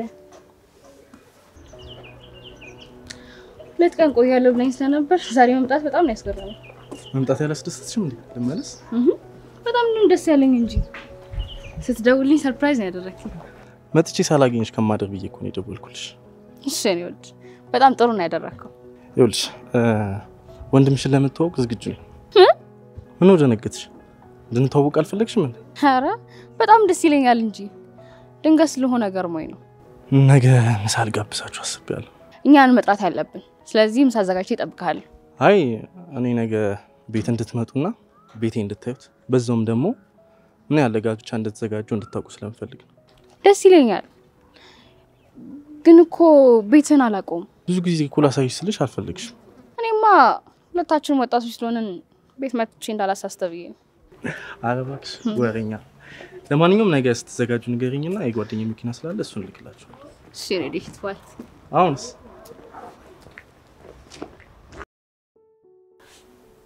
ሁለት ቀን ቆያለሁ ብላኝ ስለነበር ዛሬ መምጣት በጣም ነው ያስገረመኝ። መምጣት ያላስደሰትሽም እንዴ? ልመለስ? በጣም ነው ደስ ያለኝ እንጂ ስትደውልኝ ሰርፕራይዝ ነው ያደረግኝ። መጥቼ ሳላገኘሽ ከማደር ብዬ እኮ ነው የደወልኩልሽ። እሺ እኔ ወድ በጣም ጥሩ ነው ያደረግከው። ይኸውልሽ ወንድምሽን ለምትዋወቅ ዝግጁ ነኝ። ምን ደነገጥሽ? እንድንተዋወቅ አልፈለግሽም እንዴ? ኧረ በጣም ደስ ይለኛል እንጂ ድንገት ስለሆነ ገርሞኝ ነው። ነገ ምሳ ልጋብዛችሁ አስቤያለሁ። እኛን መጥራት ያለብን። ስለዚህ ምሳ አዘጋጅቼ እጠብቅሃለሁ። አይ እኔ ነገ ቤት እንድትመጡና ቤቴ እንድታዩት በዛውም ደግሞ ምን ያለ ጋብቻ እንድትዘጋጁ እንድታውቁ ስለምፈልግ ነው። ደስ ይለኛል፣ ግን እኮ ቤትህን አላውቀውም። ብዙ ጊዜ እኮ ላሳይሽ ስልሽ አልፈልግሽም። እኔማ ሁለታችንም ወጣቶች ስለሆንን ቤት መጥቼ እንዳላሳስተብ ብዬ ነው። ኧረ እባክሽ ወሬኛ። ለማንኛውም ነገ ስትዘጋጁ ንገሪኝና የጓደኛ መኪና ስላለ እሱን እልክላችኋለሁ። እሺ ሬዲ ሂትዋል አሁንስ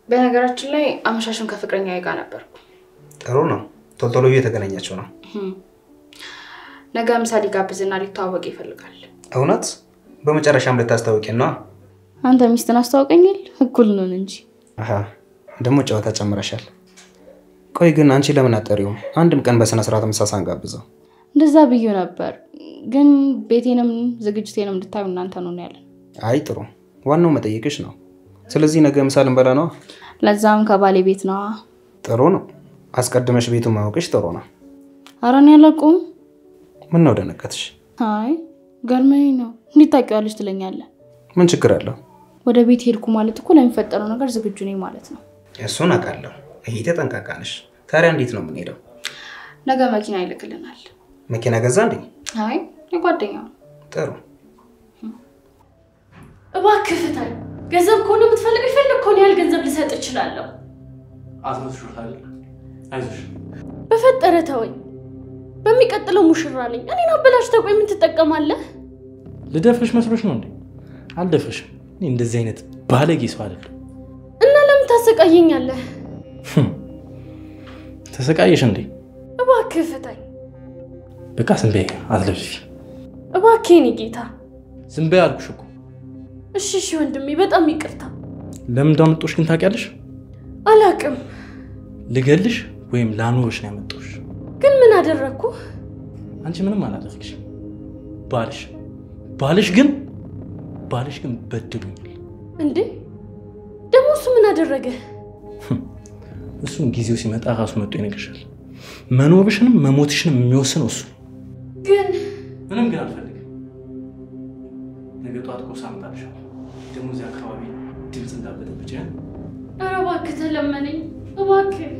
በነገራችን ላይ አመሻሽን ከፍቅረኛ ጋር ነበርኩ። ጥሩ ነው። ቶሎ ቶሎ እየተገናኛቸው ነው። ነገ ምሳ ሊጋብዝና ሊተዋወቅ ይፈልጋል። እውነት? በመጨረሻም ልታስታውቂ ነዋ። አንተ ሚስትን አስተዋውቀኛል? እኩል ነን እንጂ። አሀ ደግሞ ጨዋታ ጨምረሻል። ቆይ ግን አንቺ ለምን አጠሪውም? አንድም ቀን በስነ ስርዓት ምሳ ሳንጋብዘው። እንደዛ ብዬ ነበር፣ ግን ቤቴንም ዝግጅቴንም እንድታዩ እናንተ ነው ያለን። አይ ጥሩ፣ ዋናው መጠየቅሽ ነው። ስለዚህ ነገ ምሳ ልንበላ ነዋ። ለዛም ከባሌ ቤት ነዋ። ጥሩ ነው። አስቀድመሽ ቤቱን ማወቅሽ ጥሩ ነው። ኧረ እኔ አላውቀውም። ምን ነው ደነቀትሽ? አይ ገርመኝ ነው። እንዴት ታውቂዋለሽ ትለኛለህ? ምን ችግር አለው? ወደ ቤት ሄድኩ ማለት እኮ ለሚፈጠረው ነገር ዝግጁ ነኝ ማለት ነው። እሱን አውቃለሁ። ይሄ ተጠንቃቃ ነሽ። ታዲያ እንዴት ነው የምንሄደው? ነገ መኪና ይልክልናል። መኪና ገዛ እንዴ? አይ የጓደኛው ነው። ጥሩ እባክህ ፍታኝ። ገንዘብ ከሆነ የምትፈልግ የፈለግከውን ያህል ገንዘብ ልሰጥ እችላለሁ። አስመስሎታል። አይዞሽ በፈጠረ ተወኝ። በሚቀጥለው ሙሽራ ነኝ። እኔን አበላሽተህ ቆይ ምን ትጠቀማለህ? ልደፍርሽ መስሎሽ ነው እንዴ? አልደፍርሽም። እኔ እንደዚህ አይነት ባለጌ ሰው አይደለም። እና ለምን ታሰቃየኛለህ? ተሰቃየሽ እንዴ? እባክህ ፍታኝ። በቃ ዝም በይ፣ አትለፍልፊ። እባክህ የኔ ጌታ። ዝም በይ አልኩሽ እኮ። እሺ እሺ ወንድሜ፣ በጣም ይቅርታ። ለምን እንዳመጣሁሽ ግን ታውቂያለሽ? አላቅም፣ ልገልሽ ወይም ላኖርሽ ነው ያመጣሁሽ። ግን ምን አደረግኩ? አንቺ ምንም አላደረግሽም። ባልሽ ባልሽ ግን ባልሽ ግን በድሉኛል። እንዴ ደግሞ እሱ ምን አደረገ? እሱን ጊዜው ሲመጣ ራሱ መጥቶ ይነግርሻል። መኖርሽንም መሞትሽንም የሚወስነው እሱ ነው። ግን ምንም ግን አልፈልግም። ነገ ጠዋት ቁርስ አመጣልሻለሁ። ደግሞ እዚህ አካባቢ ድምፅ እንዳበጠብጭ ኧረ እባክህ ተለመነኝ፣ እባክህ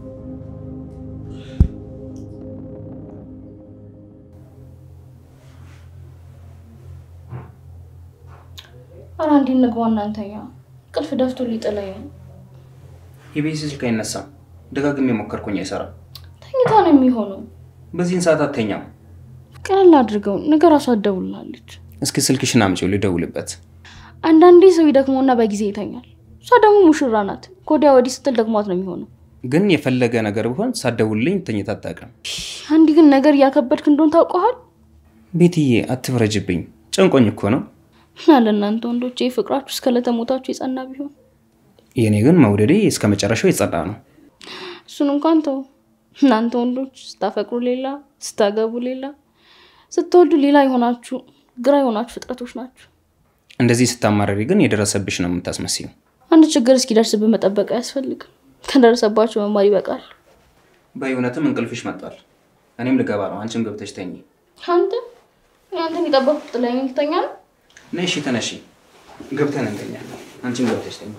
ኧረ አንዴ እንግባ እናንተኛ። ቅልፍ ደፍቶ ሊጥለኝ ነው። የቤት ስልክ አይነሳም። ደጋግሜ ሞከርኩኝ፣ አይሰራም። ተኝታ ነው የሚሆነው። በዚህን ሰዓት አተኛም። ቀለል አድርገው ነገ ራሷ አትደውልላለች። እስኪ ስልክሽን አምጪው ልደውልበት። አንዳንዴ ሰው ይደክመውና በጊዜ ይተኛል። እሷ ደግሞ ሙሽራ ናት። ከወዲያ ወዲህ ስትል ደክሟት ነው የሚሆነው። ግን የፈለገ ነገር ቢሆን ሳትደውልልኝ ተኝታ አታውቅም። አንድ ግን ነገር እያከበድክ እንደሆን ታውቀዋል። ቤትዬ አትፍረጅብኝ፣ ጨንቆኝ እኮ ነው። አለ እናንተ ወንዶች ይህ ፍቅራችሁ እስከ ለተሞታችሁ የጸና ቢሆን የእኔ ግን መውደዴ እስከ መጨረሻው የጸዳ ነው። እሱን እንኳን ተው። እናንተ ወንዶች ስታፈቅሩ ሌላ፣ ስታገቡ ሌላ፣ ስትወልዱ ሌላ የሆናችሁ ግራ የሆናችሁ ፍጥረቶች ናችሁ። እንደዚህ ስታማረሪ ግን የደረሰብሽ ነው የምታስመስዩ። አንድ ችግር እስኪደርስብህ መጠበቅ አያስፈልግም። ከደረሰባቸው መማር ይበቃል። በእውነትም እንቅልፍሽ መጥቷል። እኔም ልገባ ነው። አንቺም ገብተሽ ተኝ። አንተ አንተን የጠበኩት ጥላኝ ልተኛ ነው። ነይ እሺ፣ ተነሺ፣ ገብተን እንተኛ። አንቺም ገብተሽ ተኝ።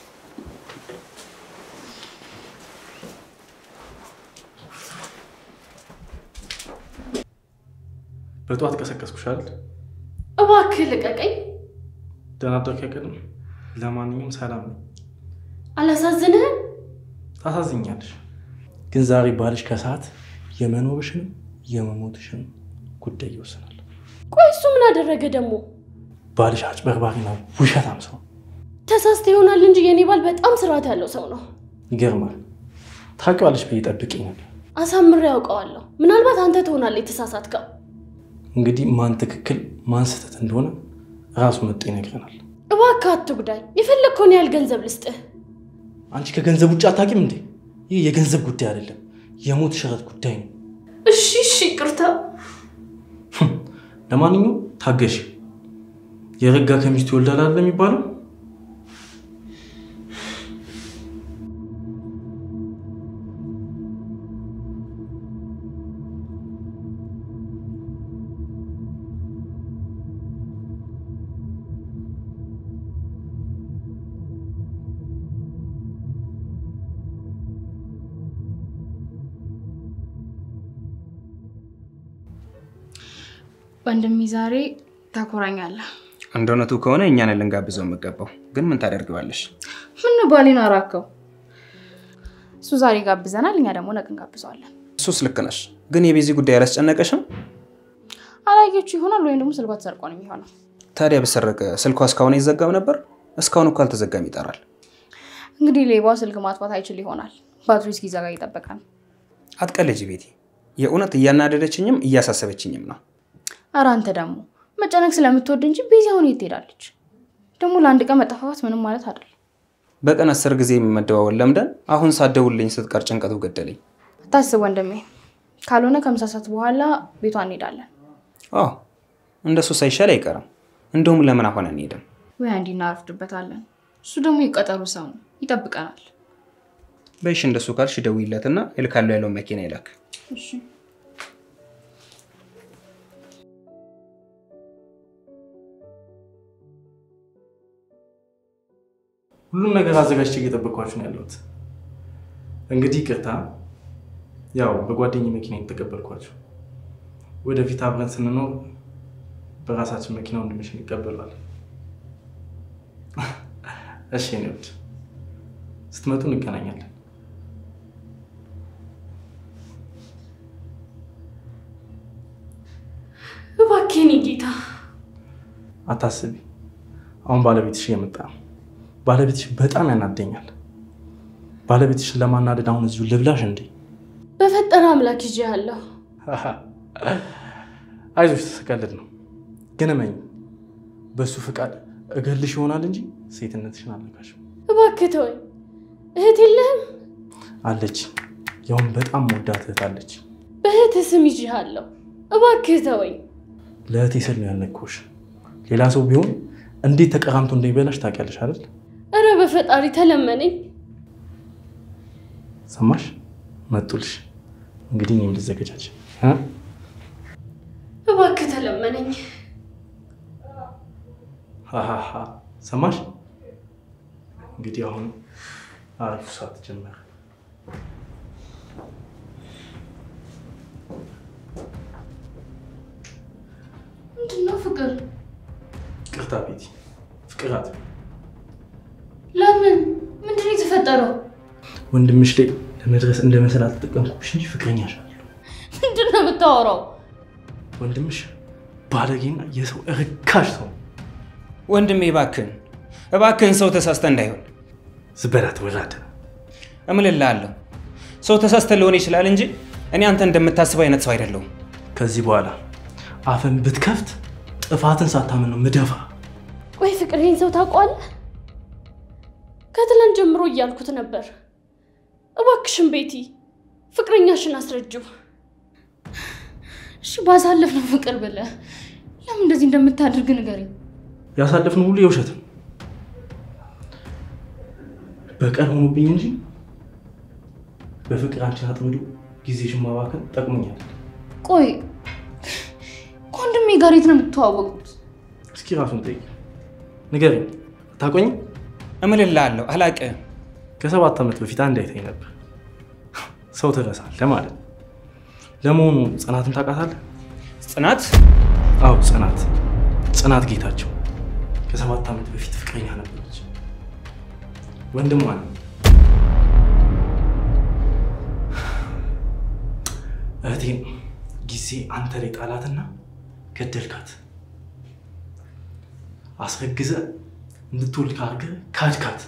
በጠዋት ቀሰቀስኩሽ አይደል? እባክህ ልቀቀኝ። ደህና አደርክ አይቀርም። ለማንኛውም ሰላም ነው። አላሳዝንህም? ታሳዝኛለሽ። ግን ዛሬ ባልሽ ከሰዓት የመኖርሽንም የመሞትሽንም ጉዳይ ይወስናል። ቆይ እሱ ምን አደረገ ደግሞ? ባልሽ አጭበርባሪና ውሸታም ሰው ተሳስተ ይሆናል እንጂ የኔ ባል በጣም ስርዓት ያለው ሰው ነው። ይገርማል። ታውቂዋለሽ ብዬ ጠብቂኝ ነበር። አሳምሬ ያውቀዋለሁ። ምናልባት አንተ ትሆናለህ የተሳሳትከው። እንግዲህ ማን ትክክል ማን ስህተት እንደሆነ ራሱ መጥቶ ይነግረናል። እባክህ አትጉዳኝ። የፈለግከውን ያህል ገንዘብ ልስጥህ። አንቺ ከገንዘብ ውጭ አታውቂም እንዴ? ይህ የገንዘብ ጉዳይ አይደለም፣ የሞት ሽረት ጉዳይ ነው። እሺ እሺ፣ ይቅርታ። ለማንኛውም ታገሽ። የረጋ ከሚስቱ ይወልዳል አይደል የሚባለው? ወንድሜ ዛሬ ታኮራኛለህ። እንደ እውነቱ ከሆነ እኛን ልንጋብዘው የምገባው ግን ምን ታደርገዋለሽ? ምን ባሌን አራከው? እሱ ዛሬ ጋብዘናል፣ እኛ ደግሞ ነገ እንጋብዘዋለን። እሱስ ልክ ነሽ፣ ግን የቤዚ ጉዳይ አላስጨነቀሽም? አላየችው ይሆናል ወይም ደግሞ ስልኳ ተሰርቆ ነው የሚሆነው። ታዲያ በሰረቀ ስልኳ እስካሁን አይዘጋም ነበር? እስካሁን እኮ አልተዘጋም ይጠራል። እንግዲህ ሌባው ስልክ ማጥፋት አይችል ይሆናል። ባትሪ እስኪዘጋ እየጠበቀ ነው። አትቀልጅ ቤቲ። የእውነት እያናደደችኝም እያሳሰበችኝም ነው። ኧረ አንተ ደግሞ መጨነቅ ስለምትወድ እንጂ ቤዚ አሁን የት ትሄዳለች? ደግሞ ለአንድ ቀን መጠፋፋት ምንም ማለት አይደለም። በቀን አስር ጊዜ መደዋወል ለምደን አሁን ሳትደውልልኝ ስትቀር ጭንቀቱ ገደለኝ። አታስብ ወንድሜ፣ ካልሆነ ከምሳ ሰዓት በኋላ ቤቷ እንሄዳለን። አዎ እንደሱ ሳይሻል አይቀርም። እንደውም ለምን አሁን አንሄድም? ወይ አንዲ እናረፍድበታለን። እሱ ደግሞ የቀጠሩ ሰው ነው፣ ይጠብቀናል። በይሽ እንደሱ ካልሽ ደውይለትና እልካለሁ ያለውን መኪና ይላክ። እሺ ሁሉም ነገር አዘጋጅቼ እየጠበቅኳችሁ ነው ያለሁት። እንግዲህ ቅርታ፣ ያው በጓደኝ መኪና የተቀበልኳቸው። ወደፊት አብረን ስንኖር በራሳችን መኪና ወንድምሽን ይቀበሏል። እሺ የኔ ውድ፣ ስትመጡ እንገናኛለን። እባክህ የኔ ጌታ አታስቢ፣ አሁን ባለቤትሽ እየመጣ ነው። ባለቤትሽ በጣም ያናደኛል። ባለቤትሽን ለማናደድ አሁን እዚሁ ልብላሽ እንዴ? በፈጠረ አምላክ ይዤ ያለሁ አይዞሽ፣ ስቀልድ ነው። ግን እመኝ፣ በእሱ ፍቃድ እገልሽ ይሆናል እንጂ ሴትነትሽን አልነካሽም። እባክህ ተወኝ። እህት የለህም? አለች፣ ያውም በጣም መወዳት እህት አለች። በእህትህ ስም ይዤሃለሁ። እባክህ ተወኝ። ለእህቴ ስል ነው ያልነካሁሽ። ሌላ ሰው ቢሆን እንዴት ተቀራምቶ እንደሚበላሽ ታውቂያለሽ አይደል? እረ በፈጣሪ ተለመነኝ። ሰማሽ? መጡልሽ። እንግዲህ እኔም ልዘገጃች እ? እባክህ ተለመነኝ። ሃሃሃ። ሰማሽ? እንግዲህ አሁን አሪፍ ሰዓት ጀመረ። ምንድነው ፍቅር? ቅርታ ቤቲ፣ ፍቅር አትበይ። ለምን? ምንድነው የተፈጠረው? ወንድምሽ ላይ ለመድረስ እንደ መሰል አልተጠቀምኩብሽ እንጂ ፍቅረኛሽ አለሁ። ምንድነው የምታወራው? ወንድምሽ ባለጌና የሰው እርካሽ ሰው ነው። ወንድሜ እባክህን እባክህን ሰው ተሳስተ እንዳይሆን ዝበላት ወራደ እምልልሃለሁ። ሰው ተሳስተ ሊሆን ይችላል እንጂ እኔ አንተ እንደምታስበው አይነት ሰው አይደለሁም። ከዚህ በኋላ አፈን ብትከፍት ጥፋትን ሳታምን ነው ምደፋ። ቆይ ፍቅር ይህን ሰው ታውቀዋለህ? ከትላንት ጀምሮ እያልኩት ነበር። እባክሽን ቤቲ ፍቅረኛሽን አስረጅው። እሺ ባሳለፍነው ፍቅር ብለህ ለምን እንደዚህ እንደምታደርግ ንገረኝ። ያሳለፍነው ሁሉ የውሸት ነው። በቀል ሆኖብኝ እንጂ በፍቅር አንቺን አጥምዶ ጊዜሽን ማባከን ጠቅሞኛል። ቆይ ከወንድሜ ጋር የት ነው የምትተዋወቁት? እስኪ ራሱን ጠይቅ፣ ንገረኝ። ታቆኝ እምልልሃለሁ አላቅህም። ከሰባት ዓመት በፊት አንድ አይተኝ ነበር። ሰው ትረሳለህ ማለት ነው። ለመሆኑ ጽናትን ታውቃታለህ? ጽናት አዎ ጽናት፣ ጽናት ጌታቸው ከሰባት ዓመት በፊት ፍቅረኛ ነበረች። ወንድሟ ነው። እህቴን ጊዜ አንተ ላይ ጣላትና ገደልካት። አስረግዘ እንድትወልድ ካርገ ካድካት።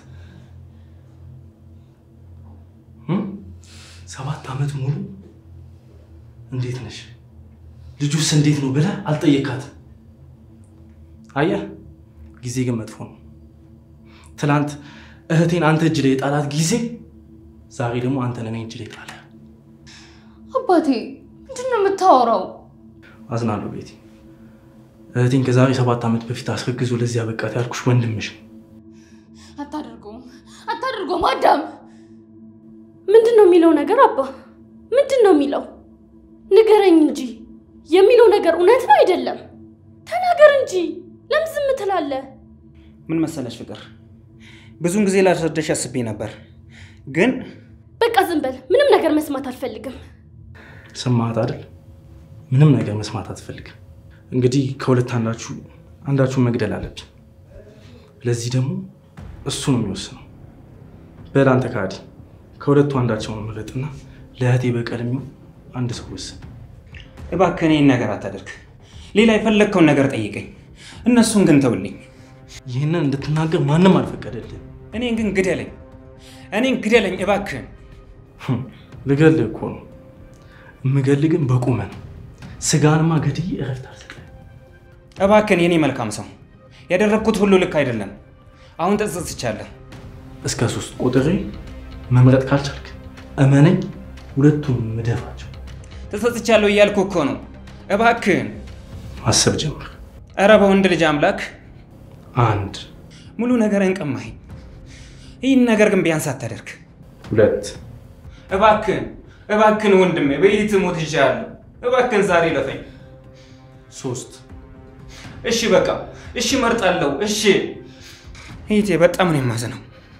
እም? ሰባት ዓመት ሙሉ እንዴት ነሽ ልጁስ እንዴት ነው ብለህ አልጠየካትም። አየህ፣ ጊዜ ግን መጥፎ ነው። ትናንት እህቴን አንተ እጅ ላይ የጣላት ጊዜ ዛሬ ደግሞ አንተን እኔ እጅ ላይ ጣለ። አባቴ ምንድን ነው የምታወራው? አዝናለሁ ቤቲ። እህቴን ከዛሬ ሰባት ዓመት በፊት አስረግዞ ለዚህ ያበቃት ያልኩሽ ወንድምሽ ነው። አታደርገውም፣ አታደርገውም አዳም። ምንድን ነው የሚለው ነገር አባ? ምንድን ነው የሚለው? ንገረኝ እንጂ የሚለው ነገር እውነት ነው አይደለም? ተናገር እንጂ ለምን ዝም ትላለህ? ምን መሰለሽ ፍቅር፣ ብዙን ጊዜ ላስረዳሽ አስቤ ነበር፣ ግን በቃ ዝም በል። ምንም ነገር መስማት አልፈልግም። ሰማሃት አይደል? ምንም ነገር መስማት አትፈልግም። እንግዲህ ከሁለት አንዳችሁ አንዳችሁን መግደል አለብኝ። ለዚህ ደግሞ እሱ ነው የሚወስነው። በል አንተ ከሃዲ፣ ከሁለቱ አንዳቸውን ምረጥና ለእህቴ በቀል የሚሆን አንድ ሰው ወስን። እባክህ እኔን ነገር አታደርግ። ሌላ የፈለግከውን ነገር ጠይቀኝ፣ እነሱን ግን ተውልኝ። ይህንን እንድትናገር ማንም አልፈቀደልህ። እኔን ግን ግደለኝ። እኔን ግደለኝ እባክህን። ልገልህ እኮ ነው። የምገልህ ግን በቁመ ነው። ስጋንማ ገድዬ እረፍት አልሰጠህም። እባክህን የኔ መልካም ሰው፣ ያደረግኩት ሁሉ ልክ አይደለም። አሁን ተጸጽቻለሁ። እስከ ሶስት ቁጥሬ መምረጥ ካልቻልክ እመነኝ፣ ሁለቱም ምደፋቸው። ተጸጽቻለሁ እያልኩ እኮ ነው። እባክህን። ማሰብ ጀምር። ኧረ በወንድ ልጅ አምላክ አንድ ሙሉ ነገርን ቀማኸኝ። ይህን ነገር ግን ቢያንስ አታደርግ። ሁለት እባክህን እባክህን ወንድሜ በይት ሞት ይሻለሁ። እባክህን ዛሬ ለፈኝ። ሶስት እሺ በቃ እሺ፣ መርጣለሁ። እሺ ይቴ በጣም ነው የማዝነው።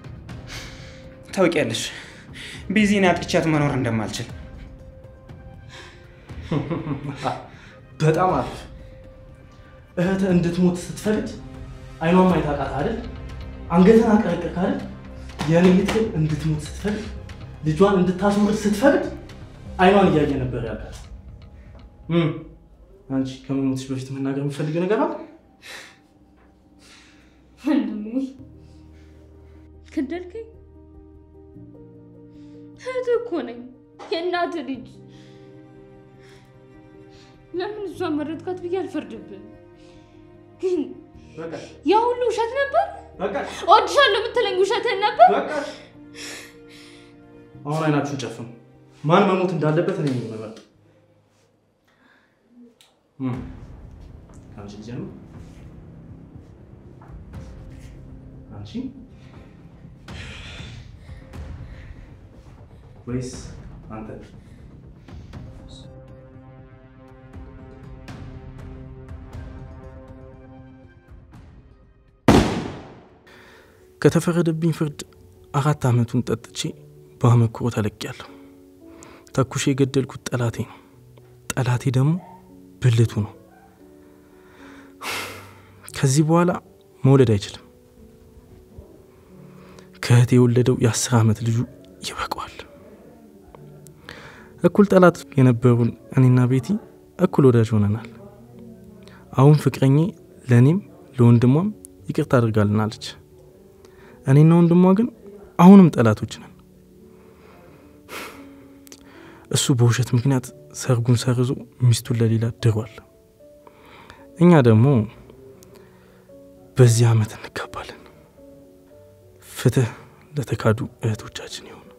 ታውቂያለሽ ቢዚን አጥቻት መኖር እንደማልችል። በጣም አሪፍ። እህትህ እንድትሞት ስትፈልግ አይኗን ማየት አቃተህ አይደል? አንገትን አቀረቀርክ አይደል? የኔ እህት ግን እንድትሞት ስትፈልግ ልጇን እንድታስወርድ ስትፈልግ አይኗን እያየ ነበር ያውቃት። አንቺ ከመሞትሽ በፊት መናገር የምፈልግ ነገር አለ? ወንድሜ ገደልከኝ። እህትህ እኮ ነኝ፣ የእናትህ ልጅ። ለምን እሷን መረጥካት ብዬ አልፈርድብን፣ ግን በቃ ያ ሁሉ ውሸት ነበር። በቃ እወድሻለሁ የምትለኝ ውሸትህን ነበር። በቃ። አሁን አይናችሁን ጨፍኑ። ማን መሞት እንዳለበት እኔ ነኝ የምመርጠው። እም፣ ከአንቺ ልጀምር። አንቺ ወይስ አንተ? ከተፈረደብኝ ፍርድ አራት ዓመቱን ጠጥቼ በአመክሮ ተለቅያለሁ። ተኩሼ የገደልኩት ጠላቴ ነው። ጠላቴ ደግሞ ብልቱ ነው። ከዚህ በኋላ መውለድ አይችልም። ከእህቴ የወለደው የአስር ዓመት ልጁ ይበቃዋል። እኩል ጠላት የነበሩን እኔና ቤቲ እኩል ወዳጅ ሆነናል። አሁን ፍቅረኜ ለእኔም ለወንድሟም ይቅርታ አድርጋልናለች። እኔና ወንድሟ ግን አሁንም ጠላቶች ነን። እሱ በውሸት ምክንያት ሰርጉን ሰርዞ ሚስቱን ለሌላ ድሯል። እኛ ደግሞ በዚህ ዓመት እንጋባለን። ፍትህ ለተካዱ እህቶቻችን ይሁን።